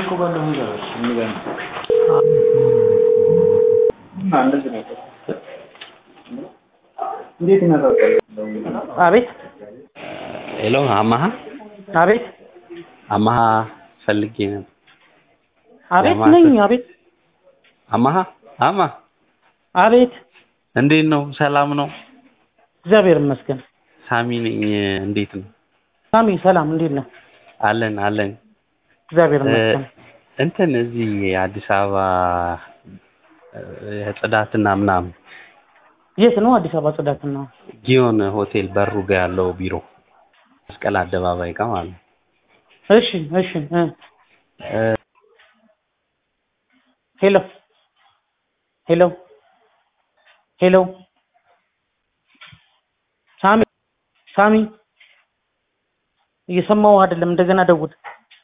እኮ ባለፈው ይዘዋል የሚገርም እና እንደዚህ ነው እንዴት ይመጣል? አቤት ሄሎ አማሃ አቤት አማሃ ፈልጌ ነበር። አቤት ለማለት- ነኝ አቤት አማሃ አማ አቤት እንዴት ነው? ሰላም ነው? እግዚአብሔር ይመስገን ሳሚ ነኝ። እንዴት ነው? ሳሚ ሰላም እንዴት ነህ አለን አለን። እግዚአብሔር እ፣ ይመስገን እንትን እዚህ አዲስ አበባ እ፣ ጽዳትና ምናምን የት ነው አዲስ አበባ ጽዳትና ጊዮን ሆቴል በሩ ጋ ያለው ቢሮ መስቀል አደባባይ ጋር ማለት ነው። እሺ እሺ እ እ፣ ሄሎ ሄሎ ሄሎ ሳሚ ሳሚ እየሰማው አይደለም እንደገና ደውል